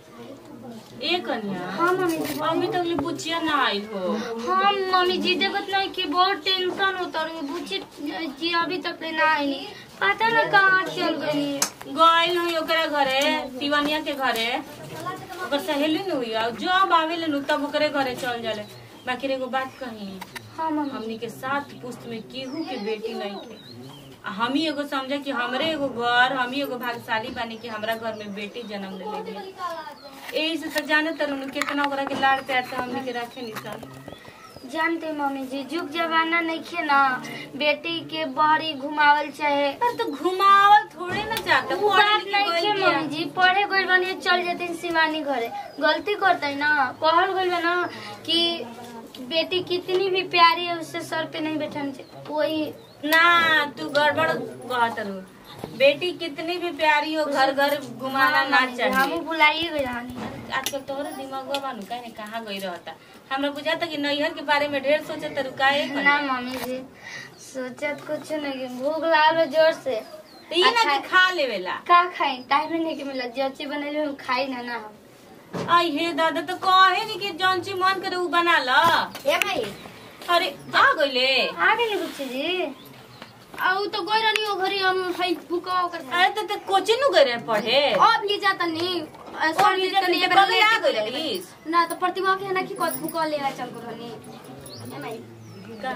ए कन्या हाँ मम्मी जी अभी तक ले बुचिया ना आइल हो हाँ मम्मी जी देखत नहीं कि बहुत टेंशन होता रही बुची जी अभी तक ले ना आई पता ना कहाँ चल गई गइल हुई ओकरा घरे तिवनिया के घरे ओकर सहेली न हुई और जब आवेले नु तब ओकरे घरे चल जाले बाकी रे एगो बात कही हाँ मम्मी हमनी के साथ पुस्त में केहू के बेटी नहीं के आ हम ही एगो समझे कि हमरे एगो घर हम ही एगो भाग्यशाली बानी कि हमरा घर में बेटी जन्म ले लेगी यही से तो जाने तरु कितना ओकरा के लाड़ प्यार से हमनी के रखे नी सर जानते मम्मी जी जुग जमाना नहीं खे ना बेटी के बहरी घुमावल चाहे पर तो घुमावल थोड़े ना जाता वो बात नहीं खे मम्मी जी पढ़े गइल बानी चल जाते शिवानी घरे गलती करते है ना कहल गइल बा ना कि बेटी कितनी भी प्यारी है उससे सर पे नहीं बैठाना चाहिए वही ना तू गड़बड़ कहत रहू बेटी कितनी भी प्यारी हो घर घर घुमाना ना हम चाहिए बुलाइए गए रहनी आजकल तोहरे दिमाग बानू कहे कहाँ गई रहता हमरा बुझाता कि नैहर के बारे में ढेर सोचे तरु काहे ना मम्मी जी सोचत कुछ नहीं भूख लागल जोर से ई ना कि खा लेवेला का खाई टाइम नहीं के मिला जची बनैले हम खाई ना ना हम आई हे दादा तो कहे नी कि जौन चीज मन करे उ बना ल ए भाई अरे आ गइले आ गए बुच्ची जी आउ तो गई रहनी ओ घरी हम भाई भूका कर अरे तो ते कोचिंग नु गए रहे पढ़े अब ले जाता नहीं और ये जब ते कब आ गइल रहीस ना तो प्रतिमा के है ना कि कद भूका ले आ चल कर रहनी ए माई का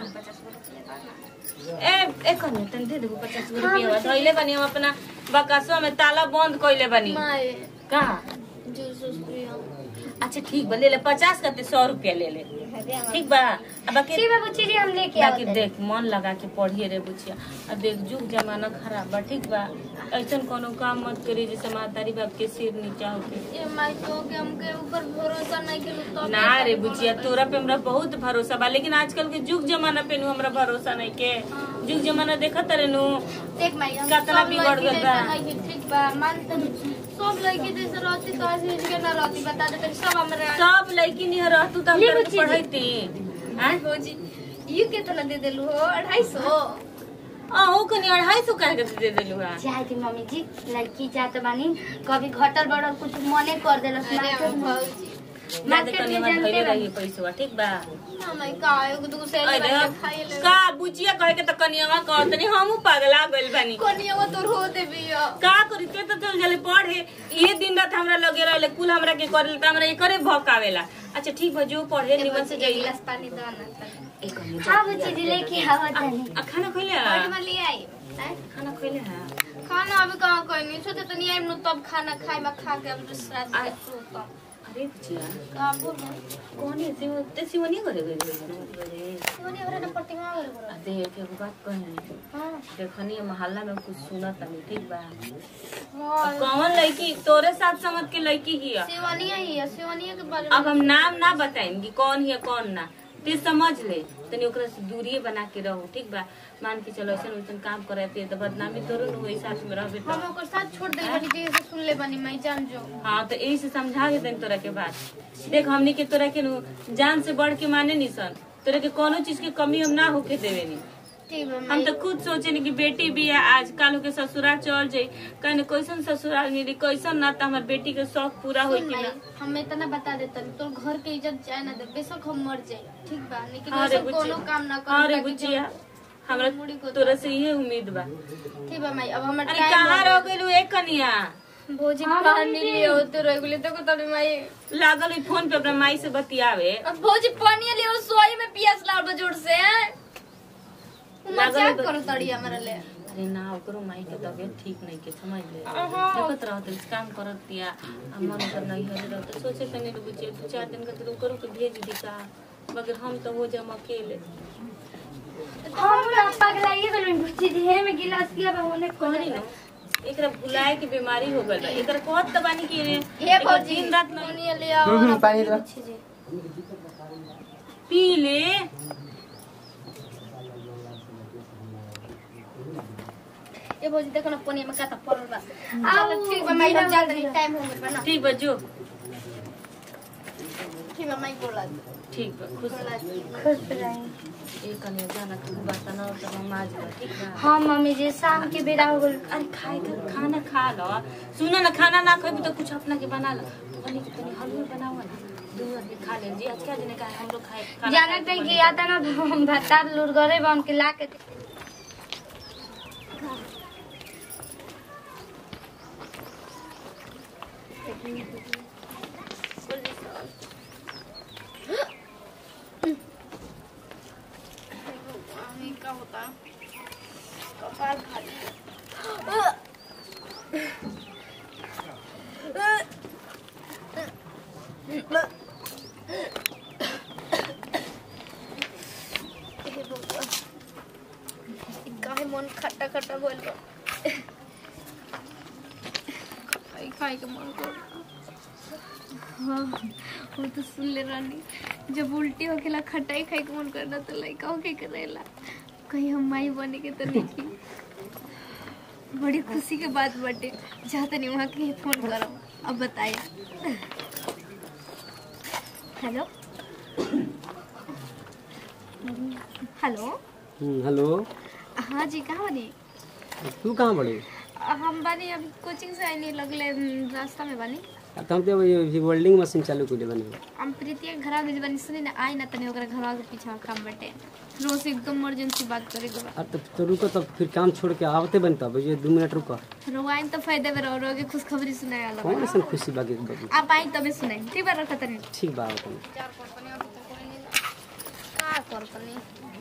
ए ए कन्या तन दे देबो 50 रुपया धइले बानी हम अपना बकासवा में ताला बंद कइले बानी माई का जूस उस पियो अच्छा ठीक बा ले ले 50 का ते 100 रुपया ले ले ठीक बा अब बाकी ठीक है बुच्ची जी हम लेके बाकी आओ देख मन लगा के पढ़िए रे बुचिया अब देख जुग जमाना खराब बा ठीक बा ऐसन कोनो काम मत करी जैसे मातारी बाप के सिर नीचा होके ए माई तो के हमके ऊपर भरोसा नहीं के तो ना रे बुचिया तोरा पे हमरा बहुत भरोसा बा लेकिन आजकल के जुग जमाना पे नु हमरा भरोसा नहीं के जुग जमाना देखत रे नु देख माई हम कितना सब बिगड़ लड़की गइल बा। जैसा नहीं है, ठीक बा मानते हैं। सब लड़की जैसे रहती तो ऐसे के ना रहती बता देते सब हमरा सब लड़की नहीं रहतू तो हम ली तोरा के बुच्ची जी। पढ़ैती हैं भौजी यू कितना दे देलू हो अढ़ाई सौ अहू कनी अढ़ाई सौ कह के दे देलू हा जाए थी मम्मी जी लड़की जात बानी कभी घटल बढ़ल कुछ मने कर देलस अरे मार्केट में भौजी ना दे मार्केट तनी में हमर जानते धइले बानी। रही पैसा ठीक बा ना मैं का एगो दूगो से अरे खाई ले का बुचिया कहे के त कनियावा कहतनी हमहू पगला गइल बानी कोनिया तोर हो देबी का करी ते तो चल जले पढ़े ये दिन रात हमरा लगे रहले कुल हमरा के करे त हमरा एकरे भक आवेला अच्छा ठीक बा जो पढ़े निमन से एक जाइए गिलास पानी दो ना एक कनी हाँ बुच्ची जी लेके आओ तनी आ खाना खइले पानी हा में ले आई हैं? खाना खइले हा खाना अभी कहाँ कोई नहीं सोचे तो नहीं आई नु तब खाना खाए में खा के अब रात आ- में सोता अरे बुचिया का बोल रहे कौन है सिव ते सिवनी करे गइल रे सोनी हमरा ना प्रतिमा वाले बोल आ देख एगो बात कहे हां देखनी मोहल्ला में कुछ सुनत नहीं ठीक बा हां कौन लड़की तोरे साथ समझ के लड़की ही है शिवानिया ही है शिवानिया के बारे अब हम नाम ना बताएंगे कौन है कौन ना ते समझ ले तनी ओकरा से दूरिये बना के रहो ठीक बा मान के चलो ऐसा वैसन काम करे पे तो बदनामी तोरो न होई साथ में रहबे हम तो ओकर साथ छोड़ दे बनी जे से सुन ले बनी मैं जान जो हाँ तो यही से समझा के तनी तोरा के बात देख हमनी के तोरा के नु जान से बढ़ के माने नी सन तोरा के कोनो चीज के कमी हम ना होके देवे नी ठीक है हम तो खुद सोचे नी कि बेटी भी है आज काल के ससुराल चल जाई कहने कैसन ससुराल मिली कैसन ना तो हमार बेटी के शौक पूरा होई कि ना हम इतना बता देता तो घर के इज्जत जाए ना दे बेशक हम मर जाए ठीक बा लेकिन अरे ऐसा कोनो काम ना कर अरे बुचिया हमरा तोरा से ये उम्मीद बा ठीक बा माई अब हमर अरे कहाँ रह गइलू एक कनिया भोजी पानी लियो तो रेगुले तो को तड़ी माई लागल हुई फोन पे अपना माई से बतियावे अब भोजी पानी लियो सोई में पियास लाल जोर से लागल मजाक बा- करो तड़ी हमरा ले अरे ना ओकरो माई के तबियत ठीक नहीं के समझ ले अहाँ। देखत रहत इस काम करत दिया आ मन कर नहीं हरे रहत सोचे तनी रुक जे दू चार दिन खातिर ओकरो के भेज दी का मगर हम तो हो जाम अकेले हम ना पगलाइए गइल बुच्ची जी हे में गिलास किया बा होने कहनी न एकरा भुलाए के बीमारी हो गइल बा एकरा कहत त बानी कि हे एकर भोजी दिन रात नहीं पानी ले आओ हम्म, पानी दो बुच्ची जी पी ले ए भोजी देखो ना पानी में काता पड़ल बा आ ठीक बा माई हम जा तनी टाइम हो गइल बा ना ठीक बा जो ठीक है मैं बोला ठीक बा खुश रह। खुश रही एक कने जाना तू बर्तन और सब माज लो ठीक बा हाँ मम्मी जी शाम के बेरा हो गल अरे खाए के खाना खा लो सुनो ना खाना ना खाबी तो कुछ अपना के बना लो तनी तनी हलवा बनाओ ना दू आदमी खा ले जी आज क्या जने का हम लोग खाए खाना जाना खाए कहीं के कि आता ना तो हम भत्ता लूर गरे बन के ला के क्या होता कपाल खाली हे भगवान ई काहे मन खट्टा खट्टा बोल बा खाई खाई के मन कर हाँ वो तो सुन ले रानी जब उल्टी होखेला खटाई खाई के मन करना तो लइका होके करेला कहीं हम माई बने के तो नहीं की बड़ी खुशी के बात बाटे जहाँ तनी वहाँ के फोन करब अब बताया हेलो हेलो हम्म, हेलो हाँ जी कहाँ बनी तू कहाँ बड़ी हम बानी अभी कोचिंग से आईनी लगले हम्म, रास्ता में बानी अब तो हम तो अभी वेल्डिंग मशीन चालू कर बनी हम प्रीतिया के घर भेज बानी सुनी ना आई ना तनी ओकरा घर के पीछे काम बटे रोज से एकदम इमरजेंसी बात करे के बा अब तो, तो रुको तब फिर काम छोड़ के आवते बनी तब ये दो मिनट रुको रोवाइन तो फायदे में रहो रोगे खुशखबरी सुनाए वाला कौन ऐसा खुशी बाकी बाकी आप आई तबे सुनाई ठीक बा रखा तनी ठीक बा अपन चार कंपनी अभी तक कोई नहीं का कंपनी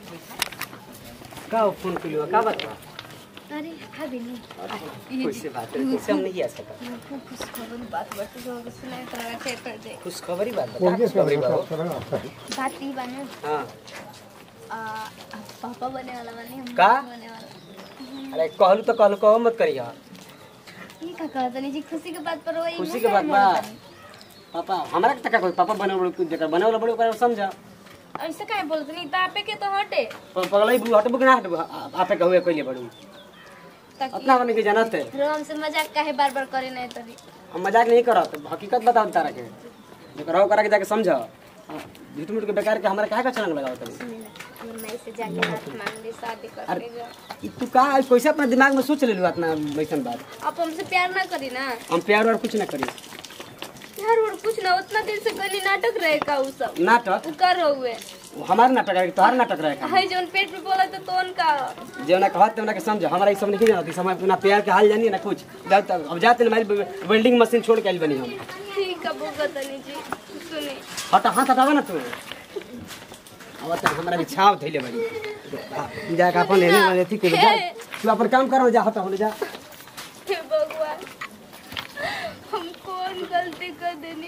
का फोन करियो का बात बा अरे हाँ बिनी कैसे बात है कैसे हम नहीं आ सका खूब खुशखबरी बात बात जो सुनाए तो रखा है कर दे खुश खबरी बात बता खुश खबरी बा हो। बात ही बने हाँ आ पापा बने वाला बने हम का? बने वाला अरे कहलू तो कहलू कहो मत करिया ये का कहत नहीं जी खुशी के बात पर वही खुशी के बात बा पापा हमरा के तका कोई पापा बने वाला कुछ जकर बने वाला बड़े ओकरा समझा ऐसे काहे बोलत नहीं तापे के तो हटे प- पगलई बु हटबु कि ना हटबु आ- आपे कहुए कइले बड़ू ताकि अपना बने के जानत है रो हमसे मजाक काहे बार बार करे नहीं तरी हम मजाक नहीं करत हकीकत बताओ तारा के जो कराओ करा के जाके समझ झूठ मूठ के बेकार के हमरा काहे का छलंग लगाओ तनी हमर माई से जाके हाथ मांग ली शादी कर अरे जा ई तू का कैसे अपना दिमाग में सोच लेलू इतना वैसन बात आप हमसे प्यार ना करी ना हम प्यार और कुछ ना करी यार और कुछ ना उतना दिन से गली नाटक रहे का उ सब नाटक उ कर हुए वो हमार नाटक है तोहार नाटक रहे का हाय जोन पेट में बोला तो तोन का जेवना कहत तेवना के समझ हमारा ई सब नहीं जानत ई समय अपना प्यार के हाल जानी ना कुछ जाओ तब अब जाते ना हमारी वेल्डिंग मशीन छोड़ के आइल बनी हम ठीक है भुगत नहीं जी सुनी हटा हाथ हटावा ना तू अब तक हमारा भी छाव थैले बड़ी जा के अपन एने अथी कर जा तू अपन काम करो जा हटा होले जा हे भगवान हम कौन गलती कर देनी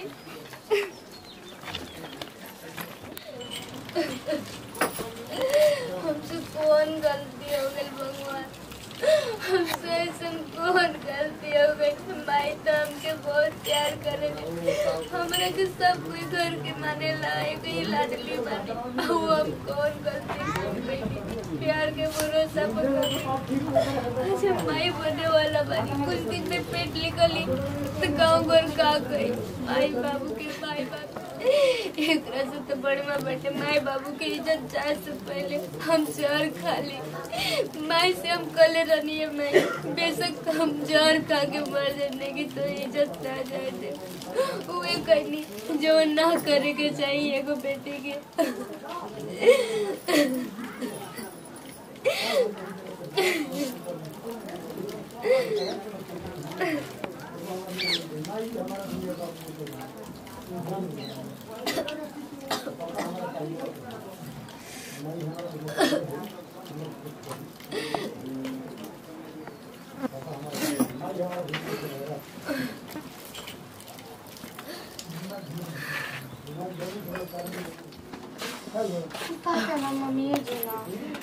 हमसे कौन गलती हो गई भगवान हमसे ऐसा कौन गलती हो गई माई तो हमके बहुत प्यार करे हमरा के सब कोई घर के माने लायक ही लाडली बानी वो हम कौन गलती कर बैठी प्यार के भरोसा पर अच्छा माई बने वाला बानी कुछ दिन में पेट निकली तो गाँव घर का गई माई बाबू के माई बाबू एक से तो बड़े माँ बेटे माई बाबू की इज्जत जाए से पहले हम जहर खा ली माई से हम कले रहनी है मैं बेशक हम जहर खा के मर जाने की तो इज्जत ना जाए दे वो कहनी जो ना करे के चाहिए एगो बेटी के मम्मी जी ना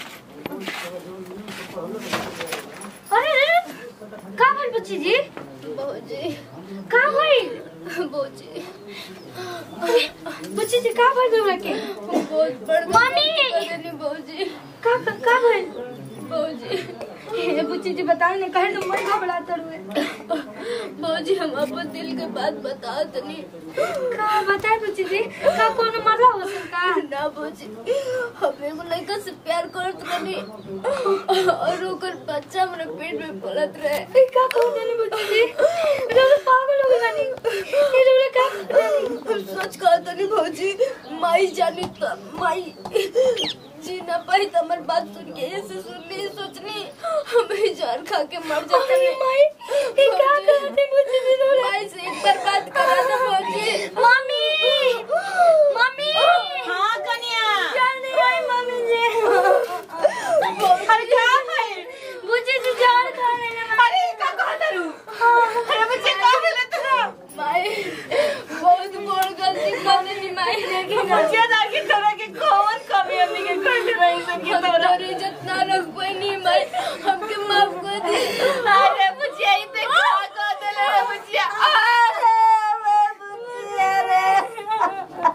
अरे अरे का भइल बच्ची जी बहुजी का भइल बहुजी बच्ची जी का भइल हमरा के बहुत बड़ मम्मी! बहुजी का का भइल बहुजी ए बुच्ची जी बताओ ने कहे तुम बड़ी घबरात हुए भौजी हम अपन दिल के बात बता तनी का बताए बुच्ची जी का कोनो मरला हो सकता ना भौजी हम एगो लड़का से प्यार करत रही और ओकर बच्चा हमरा पेट में पलत रहे का कहो जानी बुच्ची जी लोग पागल हो गए बानी ये लोग का हम सच कहा तनी भौजी माई जानी त माई जी ना पाई त हमर बात सुन के ऐसे सुनली सोचनी हम ही जान खा के मर जाते अरे माई ये क्या करते बुच्ची जी लोग माई से एक बार बात करा दे भौजी मम्मी मम्मी हाँ कन्या जान नहीं आई मम्मी जी अरे क्या भाई बुच्ची जी जान खा लेने अरे का कहा तारू अरे बच्चे का बोले तू माई बहुत बड़ गलती कर देनी माई लेकिन बच्चे जाके तोरा के कौन कमी हमनी के कर रही सन के हम तोरा तोर इज्जत ना रख पानी माई हमके माफ कर दे अरे बच्चे ई पे का कह देले रे बच्चे अरे बच्चे रे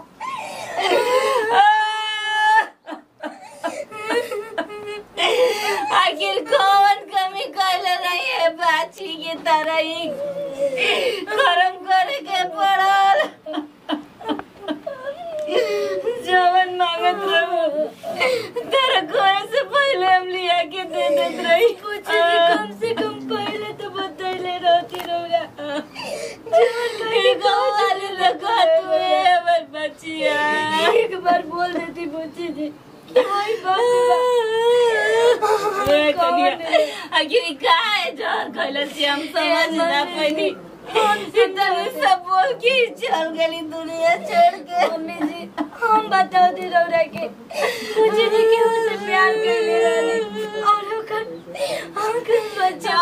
आखिर कौन कमी कैले रही है बाची की तरह ही कर्म करे के पड़ल जवन मांगत रहो तेरा कोई से पहले हम लिया के दे देत रही पूछे कि कम से कम पहले तो बतैले रहती रौरा वाली लगा तू है हमर बचिया एक बार बोल देती पूछी जी कोई बात ए, कनिया, आखिर का है जहर खैले से हम समझ ना पैनी इतने सब बोल के ही चल गली दुनिया छोड़ के मम्मी जी हम बताओ दी रौरा के पूछी जी के उससे प्यार कर ले रही और ओकर ओकर बच्चा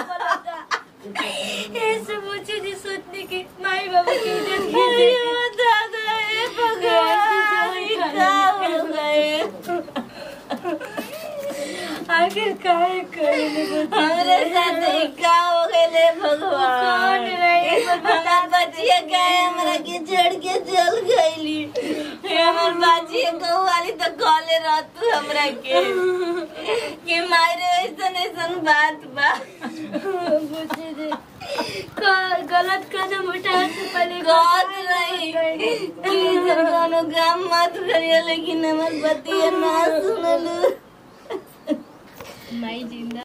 ऐसे पूछी जी सोचने की माई बाबू की इज्जत की अरे दादा ए भगवान ई का हो गए आखिर काहे करे हमरे साथ ई का हो गए भगवान कौन रही? हमार बचिया गए हमरा के छोड़ के चल गईली हमर बचिया कहू वाली तो कॉले रह तू हमरा के कि मारे ऐसन ऐसन बात बा पूछी जी का- गलत कदम उठाने से पहले कहत रही कि जब कोनो काम मत करिए लेकिन हमर बतिया ना सुनलू माई जिंदा